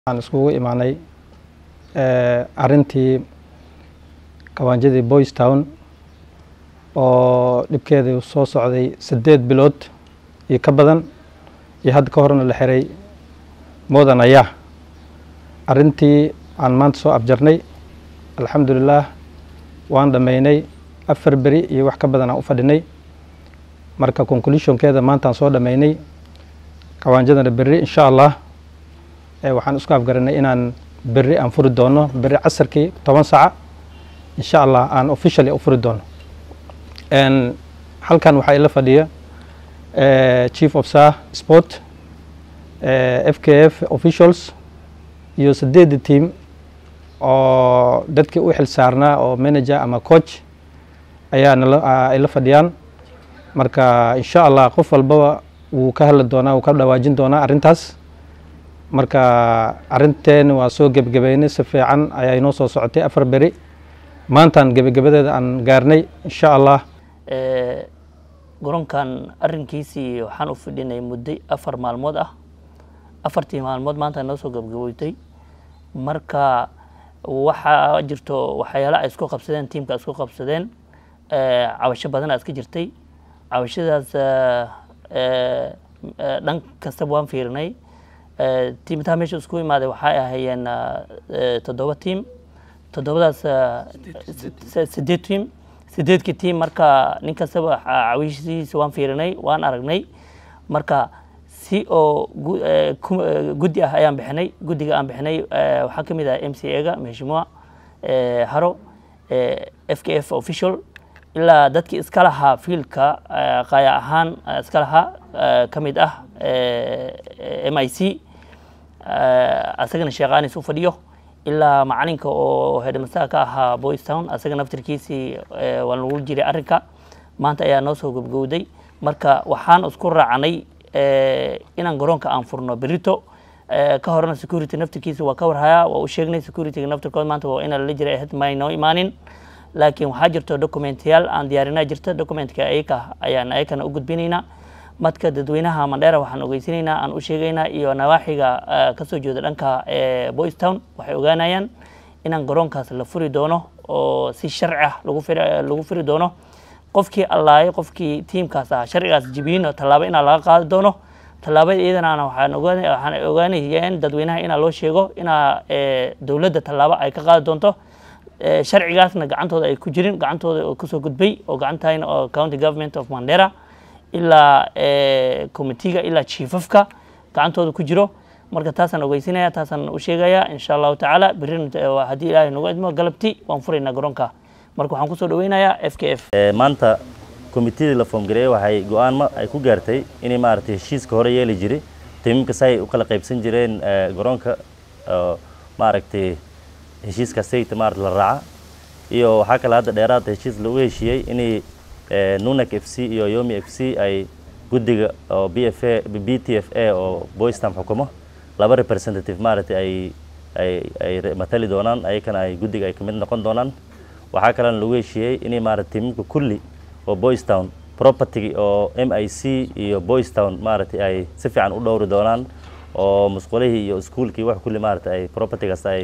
waxaan iskugu imaanay arintii kawaanjadii boys town oo dhibkeedii soo socday sideed bilood iyo ka badan iyo hadda ka horena la xiray moodan ayaa arintii aan maanta soo afjarnay alxamdulilaah waan dhammaynay afar beri iyo wax ka badan aan u fadhinay marka conclusionkeeda maantaan soo dhammaynay kawaanjadana berri insha allah waxaan isku afgaranay inaan berri aan furi doono berri casarkii toban saaca insha allah aan officially u furi doono halkan waxaa ila fadhiya chief of sah sport f k f officials iyo sideedda team oo dadkii u xil saarnaa oo manager ama coach ayaa nala ila fadhiyaan marka insha allah qof walbaba wuu ka hadli doonaa wuu ka dhawaajin doonaa arrintaas marka arinteen waa soo gebagabeynay si fiican ayaa inoo soo socotay afar beri maantaan gebagabadeeda aan gaarnay insha allah garoonkan arrinkiisii waxaan u fidhinay muddo afar maalmood ah afartii maalmood maanta noo soo gebagaboytay marka waxaa jirto waxyaala ay isku qabsadeen tiimka isku qabsadeen cabasho badanaa iska jirtay cabashadaas dhan kastaba waan fiirinay tiimtaa meesha isku imaaday waxay ahaayeen toddoba tiim toddobadaas sideed tiim sideedkii tiim marka nin kastaba cawishiisa waan fiirinay waan aragnay marka si oo guddi ah ayaan bixinay guddiga aan bixinay waxaa ka mid ah m c a-ga mheshimua haro f k f official ilaa dadkii iska lahaa fiilka qaaya ahaan iska lahaa ka mid ah m i c asagana sheekaanis u fadhiyo ilaa macalinka oo hedhamastaha ka ahaa boys town asaga naftirkiisii waa lagu jiray arrinka maanta ayaa noo soo gabgowday marka waxaan isku raacnay inaan garoonka aan furno berito ka horena security naftirkiisa waa ka warhayaa waa u sheegnay securityga naftirkood maanta waa ina lala jiray ahayd may noo imaanin laakiin waxaa jirto documentiyaal aan diyaarinaa jirta documentka ayaka ayaan ayakana u gudbinaynaa madka dadweynaha mandheera waxaan ogeysinaynaa aan u sheegaynaa iyo nawaaxiga kasoo jeeda dhanka boys town waxay ogaanayaan inaan garoonkaas la furi doono oo si sharci ah lagu furi doono qofkii allaayo qofkii tiimkaas ah sharcigaas jibiino tallaabo inaa laga qaadi doono tallaabada iyadana waxaan ogaanayeen dadweynaha inaa loo sheego inaa dowladda tallaabo ay ka qaadi doonto sharcigaasna gacantooda ay ku jirin gacantooda oo kusoo gudbay oo gacantahayna oo county government of mandera ilaa committeega ilaa chiefafka gacantooda ku jiro marka taasaan ogeysinaya taasaan u sheegaya insha allahu tacaala berrin haddii ilaahay nagu idmo galabti waan furaynaa garoonka marka waxaan kusoo dhaweynayaa f k f maanta committeedii la foomgareeyey waxay go-aan ay ku gaartay inay maaragtay heshiiska hore yeeli jiray tiimamka si ay u kala qaybsan jireen garoonka maaragtay heshiiska sayta maarata la raaca iyo waxaa kale hadda dheeraada heshiis lagu heshiiyey inay nunak f c iyo yomi f c ay guddiga oo b f a b t f a oo boystam xukumo laba representative maaragtay ay ay ay matali doonaan ayakana ay guddiga ay kamid noqon doonaan waxaa kalena lagu heshiiyey inay maarata tiimamka kulli oo boys town property oo m i c iyo boys town maaragtay ay si fiican u dhowri doonaan oo musqulihii iyo iskuolkii wax kulli maarata ay propertygaas ay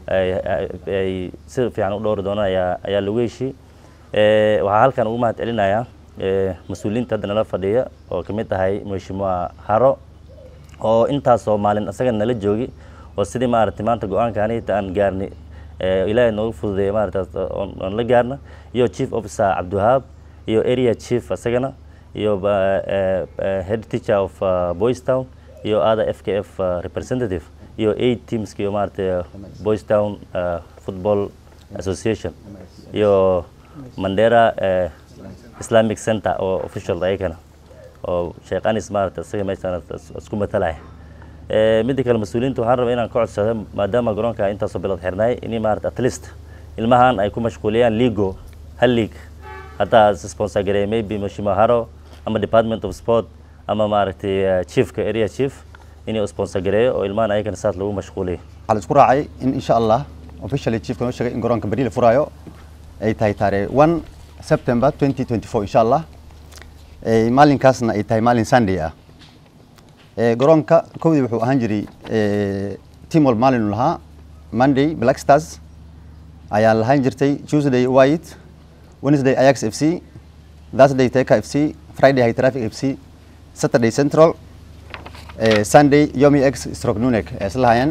ay si fiican u dhowri doonaan ayaa ayaa lagu heshiiyey waxaa halkan ugu mahad celinayaa mas-uuliyiinta hadda nala fadhiya oo kamid tahay mheshimua haro oo intaasoo maalin isaga nala joogi oo sidii maaragtay maanta go-aankaanita aan gaarni ilaahay noogu fududeeya maarata oon la gaarna iyo chief officer cabdiwahaab iyo area chief isagana iyo head teacher of boys town iyo other f k f representative iyo eight teams iyo maaragtay boys town football association iyo mandera islamic center oo official ayakana oo sheekh anis maarata isaga meeshaan isku matalaya midda kale mas-uuliyiinta waxaan rabaa inaan ka codsado maadaama garoonka intaasoo bilood xirnaay in maarata at least ilmahan ay ku mashquuliyaan ligo hal league haddaa sponsor gareeya maybe mheshimiwa haro ama department of sport ama maaragtay chiefka area chief inuu sponsor gareeyo oo ilmahan ayagana saas lagu mashquuliyo waxaa la isku raacay in insha allah officially chiefka noo sheegay in garoonka beri la furaayo ay tahay taariikh one september 2024 insha allah maalinkaasna ay tahay maalin sunday ah garoonka kowdii wuxuu ahaan jiray team walba maalinu lahaa monday black stars ayaa lahaan jirtay tuesday white wednesday ajax f c thursday teka f c friday high traffic f c saturday central eh, sunday yomi x stroke nunek ay isla lahaayeen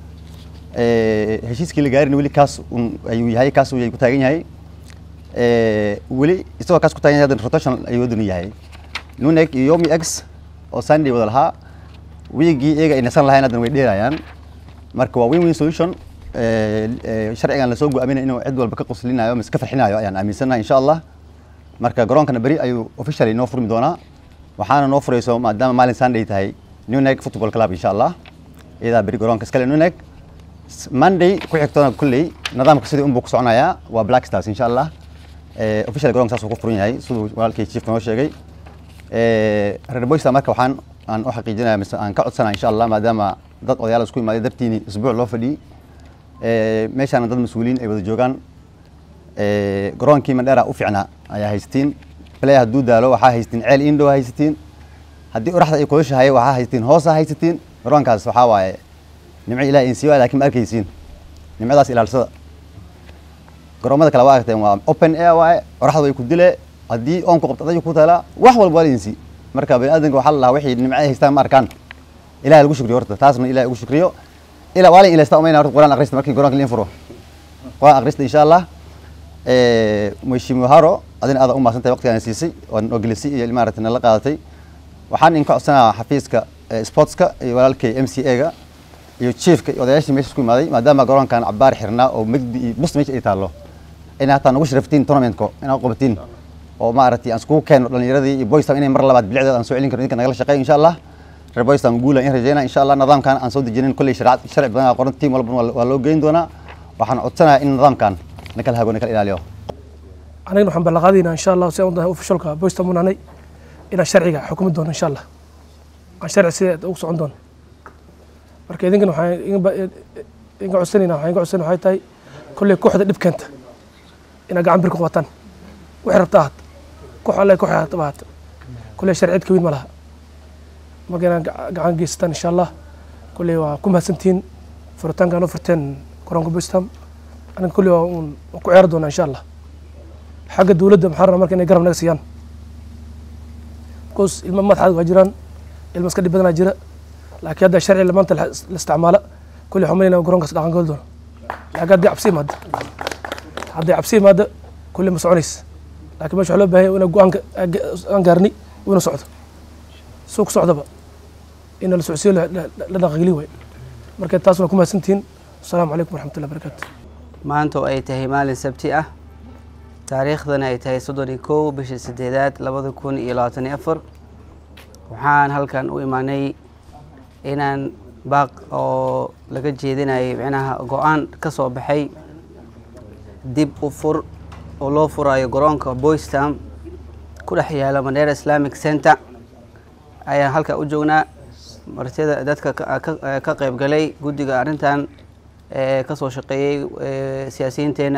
Eh, heshiiskii la gaarin weli kaas un ayuu yahay kaas uu ku taagan yahay Eh, weli isagoo kaas ku taagan yahay haddana rotation ayuu wadanu yahay nunek iyo yomi x oo sunday wada lahaa wiigii iyaga ay nasan lahayn haddana way dheerayaan marka waa win win solution Eh, eh, sharcigan lasoo go-aaminaya inuu cid walba ka qoslinayo mise ka farxinayo ayaan aaminsanahay insha allah marka garoonkana beri ayuu officially noo furmi doonaa waxaana noo furayso maadaama maalin sunday tahay newnek football club insha allah iyadaa beri garoonka iskale newnek S- monday ku xigtoona kulley nidaamka sidii unbuu ku soconayaa waa black stars insha allah Eh, official garoonka saas uu ku furan yahay siduu walaalkay chiefka noo sheegay Eh, reer boysta marka waxaan aan u xaqiijinaya mise aan ka codsanaya insha allah maadaama dad odayaal isku imaaday dartiini isbuuc loo fadhiyey Eh, meeshaana dad mas-uuliyiin ay wada joogaan Eh, garoonkii mandheera u fiicnaa ayaa haysatiin play hadduu daalo waxaa haysatiin ceel indhow haysatiin haddii oraxda ay kulushahay waxaa haysatiin hoosa haysatiin garoonkaas waxaa waaye nimco ilaah in siiwa laakiin ma arkaysiin nimcadaas ilaalsada garoomada kale waa aragteen waa open air waaye oraxda way ku dile haddii oonku qabto adayu ku taalaa wax walba waa laydinsi marka bani aadanka waxaa la lahaa wixii nimco ay haystaan ma arkaan ilaah lagu shukriyo horta taasna ilaah ugu shukriyo ilaa waa la ilaystaa umayna horta quraan akhrista markii garoonka liin furo quraan akhrista insha allah mheshimiwa haro adina aada u mahadsantahay waqtigaan siisay oo ogelisay iyo maaragtay nala qaadatay waxaan idinka codsanayaa xafiiska eh, sportska iyo walaalkay m c a ga iyo chiefka iyo odayaashii meesha isku imaaday maadaama garoonkan cabaar xirnaa oo megdi iyo bus meesha ay taallo inay hataa nagu sharaftiin tournamentko inaad qabatiin oo maaragtay aan iskugu keeno dhalinyaradii iyo boystam inay mar labaad bilicdeeda aan soo celin karno idinka nagala shaqeeyo insha allah reer boystam guula in rajeyna insha allah nidaamkan aan soo dejinin kolley sharci sharci badan aa qoran tiim walbana waa- waa loo geyn doonaa waxaan codsanayaa in nidaamkan nakala hago nakala ilaaliyo anagana waxaan ballanqaadaynaa insha allah si aan u dahay ofishalka boysta munanay inaan sharciga xukumi doono insha allah aan sharci sideed ugu socon doono marka idinkana waxaan idin ba- idinka codsanayna waxaan idinka codsanayna waxay tahay kolley kooxda dhib keenta inaad gacan bir ku qabataan waxay rabta ahaat koox alle koox ahaat ahaat kolley sharci cid ka weyn ma laha marka inaad gaca- gacan geysataan insha allah kolley waa ku mahadsantihiin furitaanka aan u furteen garoonka boystam aniga kolley waa uun waan ku ciyaari doonaa insha allah xagga dowladda maxaa rabaa marka inay garab naga siiyaan bcause ilmo madaxaad waa jiraan ilmo iska dhib badanaa jira laakiin hadda sharci maanta la la isticmaala kulli waxaan malayna garoonkaas dhaqan goli doono laakiin haddii cabsi imaada hadday cabsi imaada kulli ma soconaysa laakiin meesha waxaa loo baahan yahay inaa go-aanka aan gaarni inuu socdo suuq socdaba ina la socodsiyo la- la la dhaqangeli waay marka taas waa ku mahadsantihiin asalaamu calaykum waraxmatullahi barakaatu maanta oo ay tahay maalin sabti ah taariikhdana ay tahay soddon iyo kow bishii sideedaad labada kun iyo labaatan iyo afar waxaan halkan u imaanay inaan baaq oo laga jeedinayay micnaha go-aan ka soo baxay dib u fur oo loo furayo garoonka boystam ku dhex yaala mandera islamic center ayaan halka u joognaa martida dadka ka- ka- ka qayb galay guddiga arrintan ee ka soo shaqeeyey ee, siyaasiyiinteena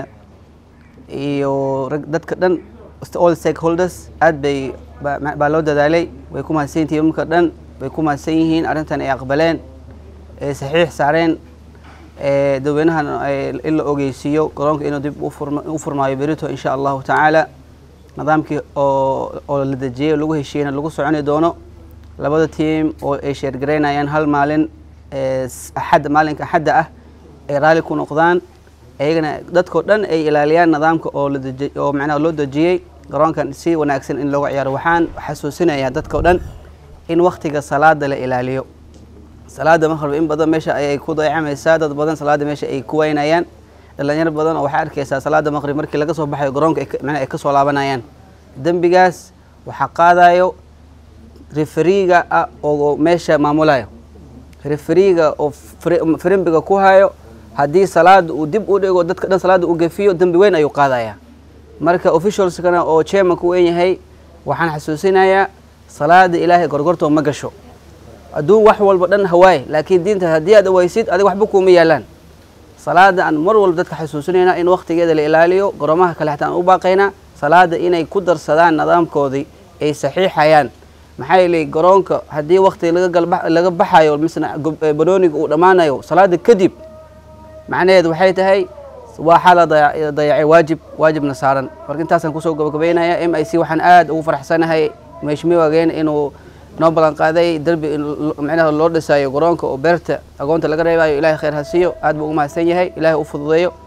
iyo rag dadka dhan all stakeholders aad bay ba- ma- baa loo dadaalay way ku mahadsan yihiin tiimamka dhan way ku mahadsan yihiin arrintan ay aqbaleen ee saxiix saareen ee dadweynahan ay- in la ogeysiiyo garoonka inuu dib u furma- u furmaayo berito insha allahu tacaala nidaamkii oo oo la dejiyey oo lagu heshiiyeyna lagu soconi doono labada tiim oo ay sheergaraynayaan hal maalin ee s- axadda maalinka axadda ah ay raalli ku noqdaan iyagana dadkao dhan ay ilaaliyaan nidaamka oo la deji oo macnaha loo dejiyey garoonkan si wanaagsan in looga ciyaaro waxaan xasuusinayaa dadkao dhan in waktiga salaada la ilaaliyo salaada maqrib in badan meesha ayay ku dayacamaysaa dad badan salaada meesha ay ku waynayaan dhalinyaro badan oo waxaa arkaysaa salaada maqrib markii laga soo baxayo garoonka ay ka- macnaha ay ka soo laabanayaan dembigaas waxaa qaadayo referiga ah oo meesha maamulayo referiga oo fri- firimbiga ku hayo haddii salaada uu dib u dhigo dadka dhan salaada uu gefiyo dembi weyn ayuu qaadaya marka officialskana oo chairman ku weyn yahay waxaan xasuusinayaa salaada ilaahay gorgortoo ma gasho adduun wax walba dhan hawaaye laakiin diinta haddii aad awaysid adiga waxba kuuma yaalaan salaada aan mar walba dadka xasuusinayna in waktigeeda la ilaaliyo garoomaha kale xataa aan u baaqaynaa salaada inay ku darsadaan nidaamkoodii ay saxiixayaan maxaa yeelay garoonka haddii wakti laga galba laga baxayo misna gob- eh, banooniga uu dhammaanayo salaada kadib macnaheedu waxay tahay waxaa la daya- dayacay waajib waajibna saaran marka intaasaan kusoo gabagabeynaya m i c waxaan aad ugu faraxsanahay meeshmiwageen inuu noo ballan qaaday derbi in lo- macnaha loo dhisayo garoonka oo beerta agoonta laga reebayo ilaahay khayr ha siiyo aad buu ugu mahadsan yahay ilaahay u fududeeyo